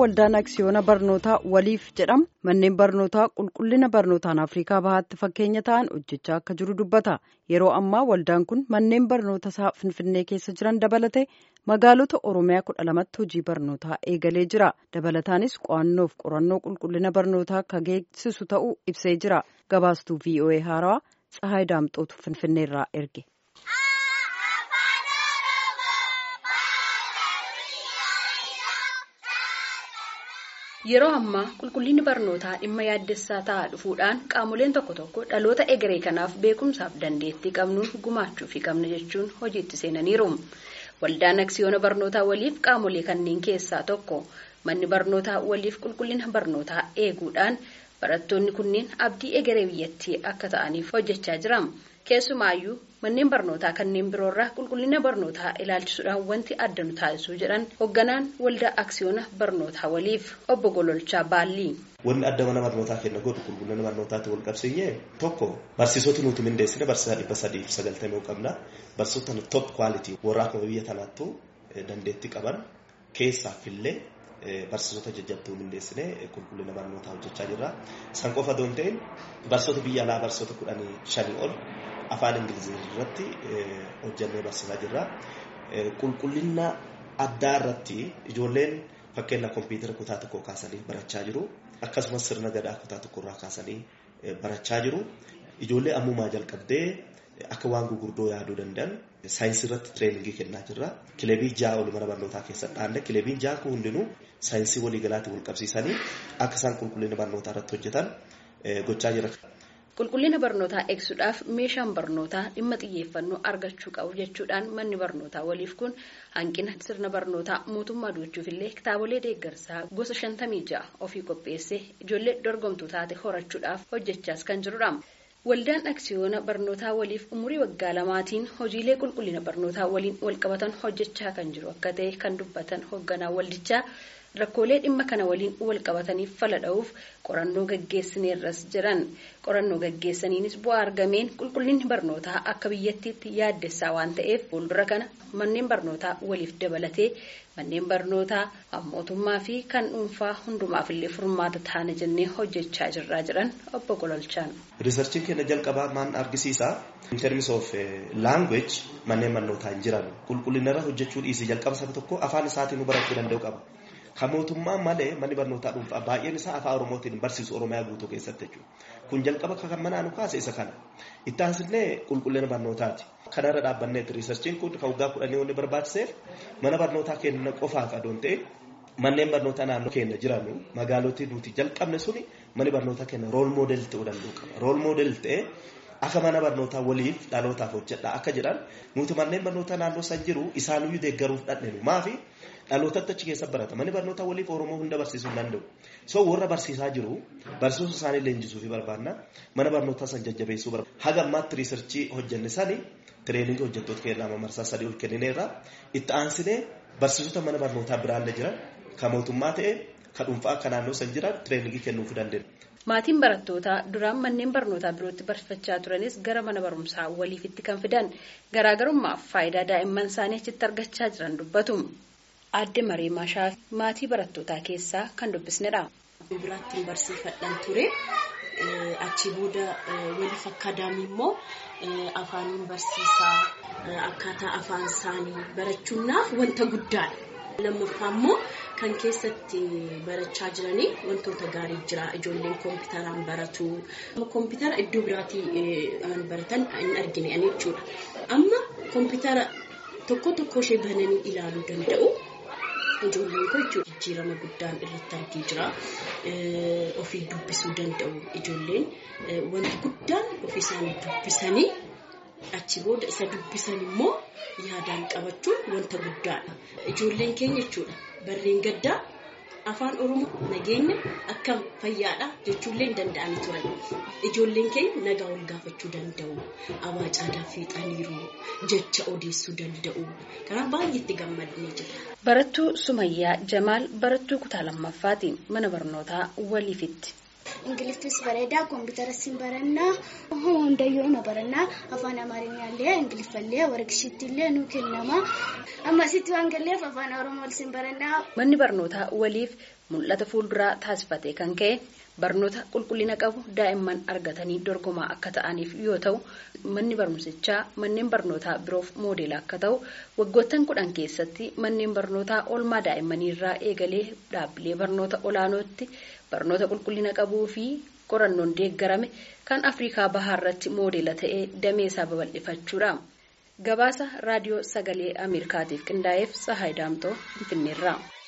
waldaan aksiyoona barnootaa waliif jedhamu manneen barnootaa qulqullina barnootaan afrikaa bahaatti fakkeenya ta'an hojjechaa akka jiru dubbata yeroo ammaa waldaan kun manneen barnoota isaa finfinnee keessa jiran dabalate magaalota oromiyaa kudha lamatti hojii barnootaa eegalee jira dabalataanis qo'annoof qorannoo qulqullina barnootaa akka geessisu ta'uu ibsee jira gabaastuu voa haarawaa tsahaay daamxootu finfinneerraa erge. Yeroo ammaa qulqullinni barnootaa dhimma yaaddessaa ta'aa dhufuudhaan qaamoleen tokko tokko dhaloota egeree kanaaf beekumsaaf dandeettii qabnuun gumaachuufi qabna jechuun hojiitti seenaniiru. Waldaan aksiyoona barnootaa waliif qaamolee kanneen keessaa tokko manni barnootaa waliif qulqullina barnootaa eeguudhaan barattoonni kunneen abdii egeree biyyattii akka ta'aniif hojjechaa jira. Keessumaayyuu manneen barnootaa kanneen biroorraa qulqullina barnootaa ilaalchisuudhaan wanti adda nu taasisuu jedhan hoogganaan waldaa aksiyoona barnootaa waliif obbo Gololchaa Baallii. Wanni adda mana barnootaa kenna godhu qulqullina barnootaatti wal qabsiinyee tokko barsiisota nuti mindeessine barsiisaa dhibba sadiif sagaltamii qabna barsiisota top quality warra akkuma biyya kanaattu dandeettii qaban keessaaf illee barsiisota jajjabduu mindeessine qulqullina barnootaa hojjechaa jirra. San qofa doon ta'in barsiisota biyya alaa barsiisota kudhanii shanii ol afaan ingilizii irratti hojjannee barsiisaa jirra. Qulqullina addaa irratti ijoolleen fakkeenya kompiitara kutaa tokko kaasanii barachaa jiru. Akkasumas sirna gadaa kutaa tokko irraa kaasanii barachaa jiru. Ijoollee ammumaa jalqabdee akka waan gurguddoo yaaduu danda'an saayinsii irratti tireeningii kennaa jirra. Kilebii ja'a ol mana barnootaa keessatti dhaanne kilebiin ja'a kun hundinuu saayinsii waliigalaatti wal qabsiisanii akka isaan qulqullina barnootaa irratti hojjetan gochaa jira. Qulqullina barnootaa eegsuudhaaf meeshaan barnootaa dhimma xiyyeeffannoo argachuu qabu jechuudhaan manni barnootaa waliif kun hanqina sirna barnootaa mootummaa duuchuuf illee kitaabolee deeggarsaa gosa shantamii ja'a ofii qopheessee ijoollee dorgomtuu taate horachuudhaaf hojjechaas kan jirudha. Waldaan aksiyoona barnootaa waliif umurii waggaa lamaatiin hojiilee qulqullina barnootaa waliin walqabatan hojjechaa kan jiru akka ta'e kan dubbatan hoogganaa waldichaa. rakkoolee dhimma kana waliin wal qabataniif fala dha'uuf qorannoo gaggeessineerras jiran qorannoo gaggeessaniinis bu'aa argameen qulqullinni barnootaa akka biyyattiitti yaaddessaa waan ta'eef fuuldura kana manneen barnootaa waliif dabalatee manneen barnootaa mootummaa fi kan dhuunfaa hundumaafillee furmaata taana jennee hojjechaa jirraa jiran obbo Gololchaan. Riisarchiin keenya jalqabaa maan argisiisa in terms of language manneen barnootaa hin jiran qulqullinarra hojjechuu dhiisii jalqaba saba tokko afaan isaatiin barachuu danda'u qaba. Kan mootummaa malee manni barnootaa dhuunfaa baay'een isaa afaan Oromootiin barsiisu Oromiyaa guutuu keessatti jechuudha. Kun jalqaba kan manaa nu kaase isa kana. Itti aansinee qulqullina barnootaati. Kanarra dhaabbanneetti riisarchiin kun kan waggaa kudhanii wanni barbaachiseef mana barnootaa keenya qofaaf adoon ta'e manneen barnootaa naannoo keenya jiran magaalotni nuti jalqabne suni manni barnootaa keenya rool moodelii ta'uu danda'u qaba. Rool moodelii ta'ee akka mana barnootaa waliif dhalootaaf hojjedha akka jedhan nuti manneen barnootaa naannoo san jiru isaaniyyuu deeggaruuf dhadheenu maafi dhalootatti achi keessa barata manni barnootaa waliif oromoo hunda barsiisuu hin danda'u so warra barsiisaa jiru barsiisuu isaanii leenjisuu fi barbaanna mana barnootaa san jajjabeessuu barbaanna haga ammaatti riisarchii hojjenne sani tireeningii hojjettoota keenya marsaa sadii ol kennineerra itti aansinee barsiisota mana barnootaa biraallee jiran kan mootummaa ta'e kan dhuunfaa kan naannoo san jiran tireeningii kennuuf dandeenya. Maatiin barattootaa duraan manneen barnootaa birootti barsiifachaa turanis gara mana barumsaa waliifitti kan fidan garaagarummaaf faayidaa daa'imman isaanii achitti argachaa jiran dubbatu. Aadde Maree Maashaa maatii barattootaa keessaa kan dubbisnedha. Biraatti barsiifadhaan ture. Achi booda waliif akkaadaamii immoo afaaniin barsiisaa akkaataa afaan isaanii barachuudhaaf wanta guddaadha. Lammaffaa immoo kan keessatti barachaa jiranii wantoota gaarii jira. Ijoolleen kompiitaraan baratu. Kompiitara iddoo biraatii baratan hin argine jechuudha. Amma kompiitara tokko tokko ishee bananii ilaaluu danda'u. Ijoolleen kun jechuudha jijjiirama guddaan irratti argee jira. Ofii dubbisuu danda'u ijoolleen wanti guddaan ofii isaanii dubbisanii achi booda isa dubbisan immoo yaadaan qabachuun wanta guddaadha. Ijoolleen keenya jechuudha barreen gaddaa afaan oromoo nageenya akkam fayyaadha jechuullee hin danda'an turan. Ijoolleen keenya nagaa wal gaafachuu danda'u. Abaa caadaa fiixaniiru jecha odeessuu danda'u. Kanaaf baay'ee itti gammadnee jira. Barattuu Sumayyaa Jamaal barattuu kutaa lammaffaati mana barnootaa waliifitti. ingiliftis bareedaa kompiitaras barannaa hundayyuu na barannaa afaan amaarinyaallee ingiliffallee warqishiittillee nu kennama amma asitti waan galleef afaan oromoo sin barannaa. Manni barnootaa waliif mul'ata fuulduraa taasifatee kan ka'e barnoota qulqullina qabu daa'imman argatanii dorgomaa akka ta'aniif yoo ta'u manni barumsichaa manneen barnootaa biroof moodeela akka ta'u waggoottan kudhan keessatti manneen barnootaa oolmaa daa'immanii irraa eegalee dhaabbilee barnoota olaanootti barnoota qulqullina qabuu fi qorannoon deeggarame kan afriikaa bahaa irratti moodeela ta'ee damee isaa babal'ifachuudha. gabaasa raadiyoo sagalee ameerikaatiif qindaa'eef tsahaay daamtoo finfinneerraa.